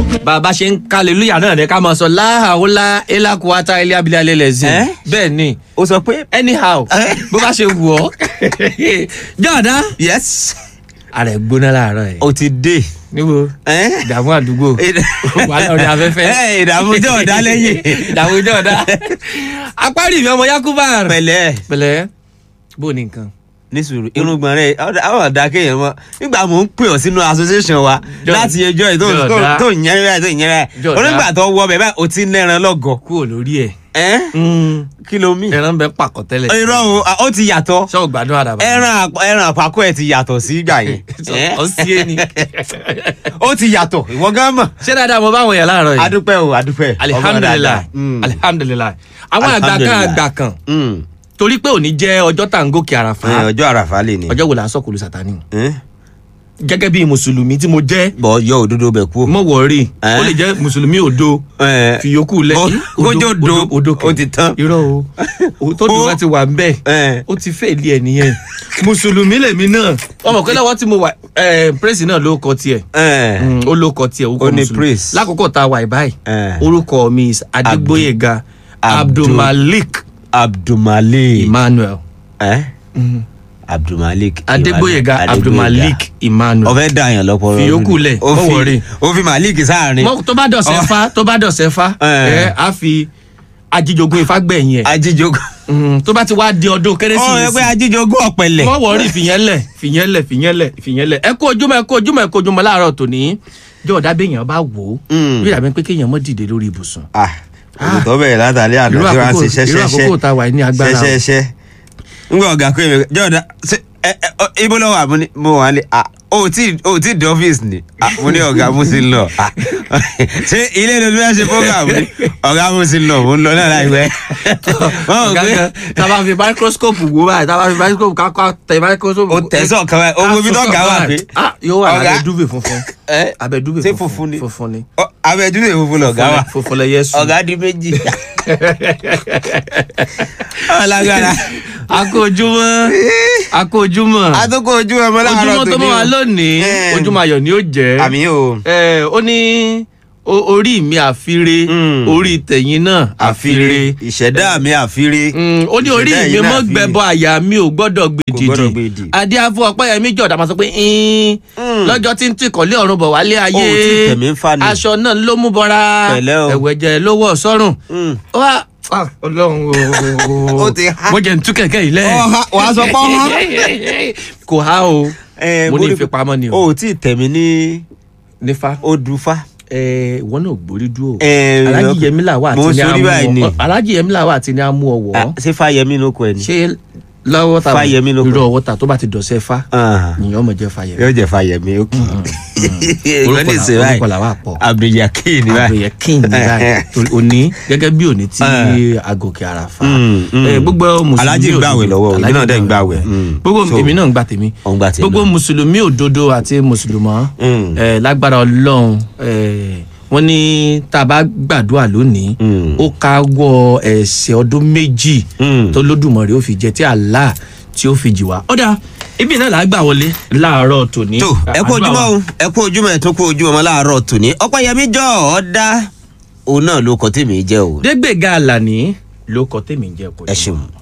bàbá ṣe ń kálẹ̀lúyà náà ní ká máa sọ láhàólá elákùúwátá ilé abilé alẹ́ lẹ́sìn Eh? bẹ́ẹ̀ ni ó sọ pé. anyhow Eh? bó bá ṣe wù ọ́ jọ̀ọ́dá yes ara ẹ̀ gbóná láàárọ̀ ẹ̀ o ti dé. níbo Eh? ìdààmú àdúgbò wà lórí afẹ́fẹ́ Eh, ìdààmú jẹ́ ọ̀dá lẹ́yìn. ìdààmú jọ̀ọ́dá apárí mi ọmọ yakuba pẹ̀lẹ́ pẹ̀lẹ́ bó ní nǹkan ní sùúrù irungban rẹ àwọn ọ̀dà kéèyàn mọ nígbà mò ń pè ọ́ sínú association wa Jọ̀ọ́- láti ẹjọ́ yìí tó Jọ̀ọ́dá. tó ń yẹn rẹ tó ń yẹn rẹ Jọ̀ọ́dá. onígbà tó wọ bẹ́ẹ̀ báyìí o ti ń lẹ́ran lọ́gọ̀ kúrò lórí ẹ̀ ẹ́ kí ló mì. ẹran bẹ pàkọ́ tẹ́lẹ̀ irọ́ o ah, ó ti yàtọ̀ ṣé o gbádùn àdàbà ẹran àpò- ẹran àpapọ̀ ẹ̀ ti yàtọ̀ sí ìgbà yẹn Eh? ọ sí ẹni ó ti yàtọ̀ ìwọ gán mọ̀ ṣé dáadáa mo bá wọn yẹn láàárọ̀ yìí adúpẹ́ o adúpẹ́ alihamdulilayi alihamdulilayi àwọn àgbà kan Alhamdulillah. àgbà kan torí pé òní jẹ́ ọjọ́ tá à ń gòkè àràfà ọjọ́ àràfà lè ní. ọjọ́ wo là ń sọ̀kòlù sátani Eh? gẹ́gẹ́ bí mùsùlùmí tí mo jẹ́ bọ̀ yọ òdodo bẹ̀ kú. mo wọ̀ọ́rì Eh? ó lè jẹ́ mùsùlùmí òdo Eh. fi yòókù lẹ̀ Ó- kójó do, kẹ̀. ó ti tán. irọ́ o o tó dùn wá ti wà ń bẹ̀ Eh. ó ti fẹ́ ilé ẹ̀ nìyẹn mùsùlùmí lèmi náà ọmọ pé lọ́wọ́ tí mo wà pírẹ́sì náà ló kọ tiẹ̀ Eh. Mm, ó ló kọ tiẹ̀ orúkọ Ó ní mùsùlùmí praise. lákòókò tá a wà báyìí Eh. orúkọ mi is adégbóyèga Abdul- abdulmalik abdulmalik. emmanuel Eh? abdulmalik. adégbóyèga Adégbóyèga. abdulmalik emmanuel. ọfẹ dà yàn lọpọlọ Fi yòókù lẹ̀, ó má fi worry. ó fi malik sáàrin Mọ- tó bá dọ̀sẹ̀ Ọ- fa tó bá dọ̀sẹ̀ fa Eh. ẹ á fi ajíjogún ifá gbẹ̀yìn ẹ̀ ajíjogún Mm, tó bá ti wá di ọdún ọ ẹ kérésìmesì pé ajíjogún ọ̀pẹ̀lẹ̀ wọ́n wọ̀ọ́rì fìyẹ́lẹ̀ fìyẹ́lẹ̀ fìyẹ́lẹ̀ fìyẹ́lẹ̀ ẹ kó ojúmọ́ ẹ kó ojúmọ́ ẹ kó ojúmọ́ láàárọ̀ tòní jọ ọ̀dà béèyàn bá wò ó Mm. bí ìdàbí pé kéèyàn mọ́ dìde lórí ibùsùn ah olùtọ́ bẹ̀rẹ̀ látàlẹ́ àná irú tí wọ́n á àkókò ṣe irú àkókò tá a wà ní agbára o. ṣẹṣẹṣẹ ngbọ ọgá pé mi jọ̀ọ́dá ṣe ẹ ẹ ọ, ibo lọ́wọ́ àmú ni mo wà ní ah o tí o tí di ọ́fíìsì ni ah mo ní ọ̀gá mo ti ń lọ ah ṣé ilé ìlú bẹ́ẹ̀ ṣe fọ́gà mi ọ̀gá mo ti ń lọ mo ń lọ náà láìpẹ́ wọ́n mọ̀ ọ̀gá pé kan tá a bá fi microscope wò báyìí tá a bá fi microscope ká ká tẹ microscope. o tẹ̀sán kan báyìí o wo ibi tó ga wà pé ah yóò wà Ọ̀gá. lábẹ́ dúbẹ̀ funfun ẹ abẹ́ dúbẹ̀ ṣé funfun ni? funfun ni ọ, abẹ́jú lè funfun lọ̀gá wa funfun lẹ yẹ sùn. ọ̀gá di méjì ọ̀làgàrà a kó ojúmọ́ a kó ojúmọ́ àtúkọ̀ ojú ọmọ láàárọ̀ ojúmọ́ tó mọ́ wa o. lónìí Eh. ojúmọ́ ayọ̀ ni ó jẹ́ àmì o Eh, ó ní o- orí mi àfire Mm. orí tẹ̀yìn náà àfire ìṣẹ̀dá mi àfire Mm, ó ní orí Ìṣẹ̀dá mi yìí náà mọ́ àfire. gbẹbọ àyà mi ò gbọ́dọ̀ gbèdìdì gbọ́dọ̀ gbèdì. adé afọ ọpẹ́yẹmí jọ̀dá máa sọ pé "Ín, Mm. lọ́jọ́ tí ń tìkọ̀lé ọ̀run bọ̀ wálé ayé Ó ti tẹ̀mí ń fa ni. aṣọ náà ló mú bọ́ra Pẹ̀lẹ́ o. ẹ̀wẹ̀jẹ̀ ló wọ̀ sọ́rùn Mm. wá ah, ọlọ́run o Ó ti há. mo jẹ́ ń tú kẹ̀kẹ́ yìí lẹ́ Ó há, wàá sọ pé ó há. kò há o Eh, mo ní rí- ìfipamọ́ ni o o ò tí ì tẹ̀mí ní nífa odùfá. ẹ ìwọ náà gbórí dúró Eh, alájí yẹmí làwà mo àti ní sórí báyìí ni. amú ọ alájí yẹmí làwà àti ní amú ọwọ Ah, ṣé fáyemí ló kọ ẹ ni. ṣé lọ́wọ́ ta Fáyẹmí ló kọ. irú ọwọ́ ta tó bá ti dọ̀sẹ̀ fa Ah, nìyẹn ọmọ jẹ́ fáyẹmí yóò jẹ fáyemí ó kì í. orúkọ là- orúkọ làwà pọ̀ abdulyakin ni báyìí. àbẹ̀yẹ kín ní báyìí Torí òní gẹ́gẹ́ bí òní tí agòkè àràfà Mm, mm. Eh, gbogbo mùsùlùmí Aláàjì ń gbààwẹ̀ òdodo- lọ́wọ́, èmi Aláàjì náà dẹ̀ ń ń gbààwẹ̀. Mm. gbogbo So- èmi náà ń gbà tèmi Ó ń gbà tèmi gbogbo náà. mùsùlùmí òdodo àti mùsùlùmọ́ Mm. eh, lágbára ọlọ́run eh, wọ́n ní tá a bá gbàdúrà lónìí Mm. ó káwọ́ ẹ̀ṣẹ̀ ọdún méjì Mm. tó lódùmarè ó fi jẹ tí Allah tí ó fi jì wá. ọ̀dà ibi náà là á gbà wọlé láàárọ̀ tòní. tó ẹ kú ojúmọ́ o ẹ kú ojúmọ́ ẹ tó kú ojúmọ́ ọmọ láàárọ̀ tòní ọpẹ́yẹmí jọ ọ dá òun náà ló kọ tèmi jẹ́ o dégbèga àlàní ló kọ tèmi jẹ kò ẹ ṣeun